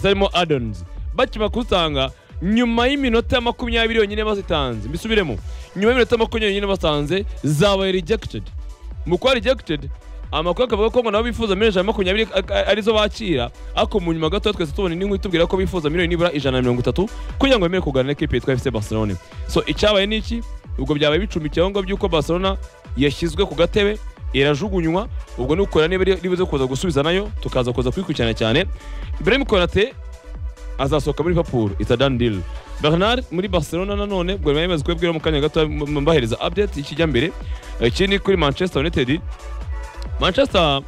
harimo adonizi bakimara kuzitanga nyuma y'iminota makumyabiri yonyine bazitanze mbisubiremo nyuma y'iminota makumyabiri yonyine basanze zabaye rejegitedi mu kuba rejegitedi amakuru akavuga ko ngo nabo bifuza miliyoni ijana na makumyabiri ak- ak- arizo bakira ariko mu nyuma gato twese tubona indi nkuru itubwira ko bifuza miliyoni nibura ijana na mirongo itatu kugira ngo bemere kuganira n'ikipe yitwa efuse barcelona so icyabaye ni iki ubwo byabaye bicumbikiye aho ngaho by'uko barcelona yashyizwe ku gatebe irajugunywa ubwo ni ukorera niba ri- ribuze kuza gusubiza nayo tukaza kuza kuyikurikirana cyane brahim konate azasohoka muri liverpool it's a done deal bernard muri barcelona nanone bwari yamaze kubibwira mu kanya gato m- mbahereza update y'ikijyambere ikindi kuri manchester united manchester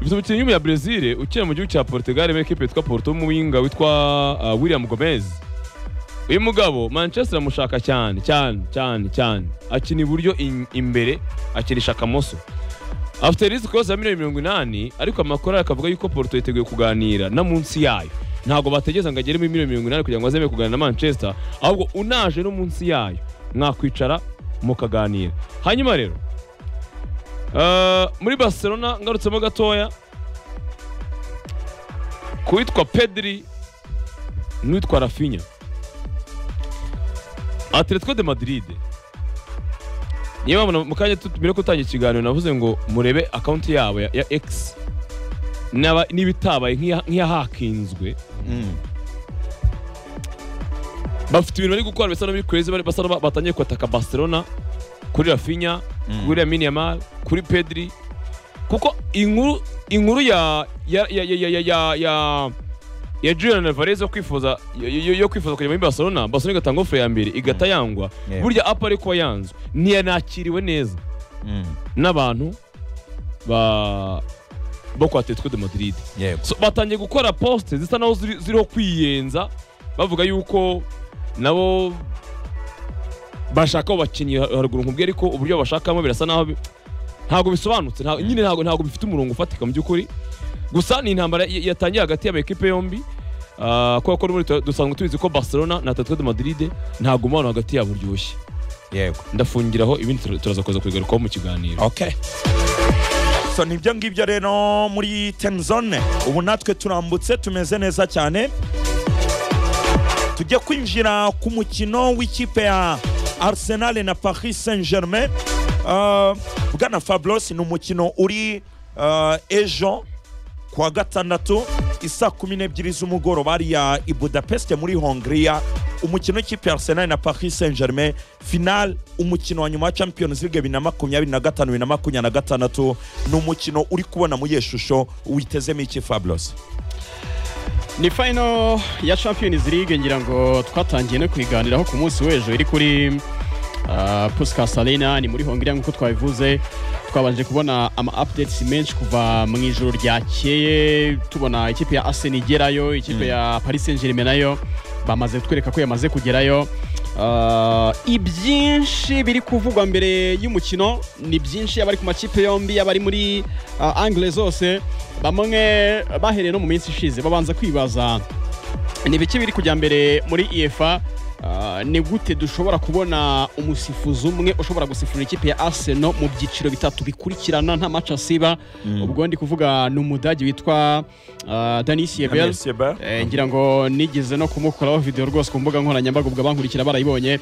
ifite umukinnyi w'umunya brezil ukina mu gihugu cya portugal muri ekipe yitwa porto w'umuwinga witwa ah, william gomez uyu mugabo manchester amushaka cyane cyane cyane cyane akina iburyo in- imbere akinisha akamoso afite risiko yose ya miliyoni mirongo inani ariko amakuru akavuga yuko porto yiteguye kuganira na munsi yayo ntabwo bategereza ngo agere muri miliyoni mirongo inani kugira ngo azemere kuganira na manchester ahubwo unaje no munsi yayo mwakwicara mukaganira hanyuma rero Uh, muri barcelona ngarutsemo gatoya kuwitwa pedri n'uwitwa rafinya atletico de madrid niyo mpamvu mu kanya tu- mbere yo gutangira ikiganiro navuze ngo murebe akawunti yabo ya, ya x n'aba- niba itabaye nk'iya- nk'iyahakinzwe bafite ibintu bari gukora bisa n'abiri crazy bari- basa n'aba- batangiye kwataka barcelona kuri rafinya kuri Lamine Yamal, kuri Pedri kuko inkuru inkuru ya ya ya ya ya ya ya ya ya Julian Alvarez yo kwifuza yo- yo yo kwifuza kujya muri Barcelona, Barcelona igatanga offer ya mbere igata yangwa Yeah. burya apa ari kuba yanzwe ntiyanakiriwe neza n'abantu ba bo kwa Atletico de Madrid yego so, batangiye gukora poste zisa naho ziri- ziriho kwiyenza bavuga yuko nabo bashaka abo bakinnyi har- haruguru nkubwi ariko uburyo bashakamo birasa naho bi- ntabwo bisobanutse nta- nyine ntabwo ntabwo bifite umurongo ufatika mu by'ukuri gusa ni intambara y- yatangiye hagati y'amakipe yombi ah, kubera ko n'ubundi tu- dusanzwe tubizi ko barcelona na atletico de madrid nta gumano hagati yabo uryoshye yego ndafungiraho ibindi tura- turaza kuza kubigarukaho mu kiganiro okay so nibyo ngibyo rero muri temzone ubu natwe turambutse tumeze neza cyane tujya kwinjira ku mukino w'ikipe ya arsenal na paris saint germain uh, bwana fablos ni umukino uri uh, ejo kuwa gatandatu isaa kumi n'ebyiri z'umugoroba hariya i budapest muri hongiriya umukino w'ikipe ya arsenal na paris saint germain final umukino wa nyuma wa champions league bibiri na makumyabiri na gatanu bibiri na makumyabiri na gatandatu ni umukino uri kubona muri iyo shusho witezemo iki fabulosi ni final ya champions league ngira ngo twatangiye no kuyiganiraho ku munsi w'ejo iri kuri ah, Puskas Arena ni muri Hongiriya nk'uko twabivuze twabanje kubona ama updates menshi kuva mu ijoro ryakeye tubona ikipe ya Arsenal igerayo ikipe ya Paris Saint-Germain nayo bamaze kutwereka ko yamaze kugerayo Ah, ibyinshi biri kuvugwa mbere y'umukino ni byinshi yaba ari ku makipe yombi yaba ari muri ah, angle zose bamwe bahereye no mu minsi ishize babanza kwibaza ni biki biri kujya mbere muri efa ni gute dushobora kubona umusifuzi umwe ushobora gusifura ikipe ya arsenal mu byiciro bitatu bikurikirana nta maci asiba ubwo ndi kuvuga ni umudage witwa ah, danis yebel Eh, ngira ngo nigeze no kumukoraho video rwose ku mbuga nkoranyambaga ubwo abankurikira barayibonye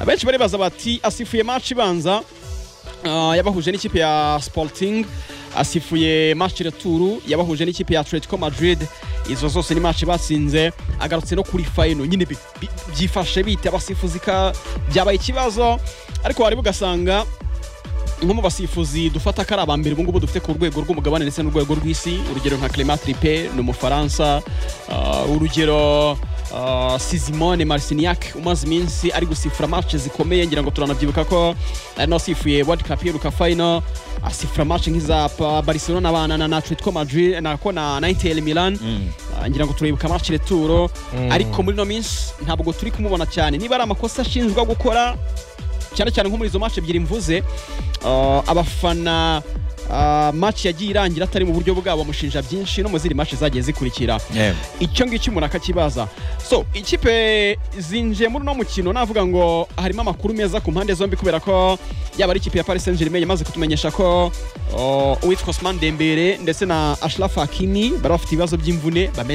benshi baribaza bati asifuye match ibanza ah, yabahuje n'ikipe ya sporting asifuye match retour yabahuje n'ikipe ya atletico madrid izo zose ni match batsinze agarutse no kuri final nyine bi- bi- byifashe bita abasifuzi ka byabaye ikibazo ariko wareba ugasanga nko mu basifuzi dufata ko ari abambere ubungubu dufite ku rwego rw'umugabane ndetse n'urwego rw'isi urugero nka clement tripe ni umufaransa ah, urugero ah, sizimone marciniak umaze iminsi ari gusifura match zikomeye ngira ngo turanabyibuka ko ari nawe asifuye world cup yiruka final asifura match nk'iza Pa- barcelona ba- na- na na atletico madrid nako na na inter milan Ah, ngira ngo turibuka match returo ariko muri no minsi ntabwo turi kumubona cyane niba ari amakosa ashinjwa gukora cyane cyane nko muri izo match ebyiri mvuze uh, abafana uh, match yagiye irangira atari mu buryo bwabo bamushinja byinshi no mu zindi match zagiye zikurikira icyo ngicyo umuntu akakibaza so ikipe zinjiye muri uno mukino navuga ngo harimo amakuru meza ku mpande zombi kubera ko yaba ari ikipe ya paris saint germain yamaze kutumenyesha ko uh, uwitwa osman dembere ndetse na ashraf hakimi bari bafite ibibazo by'imvune bameze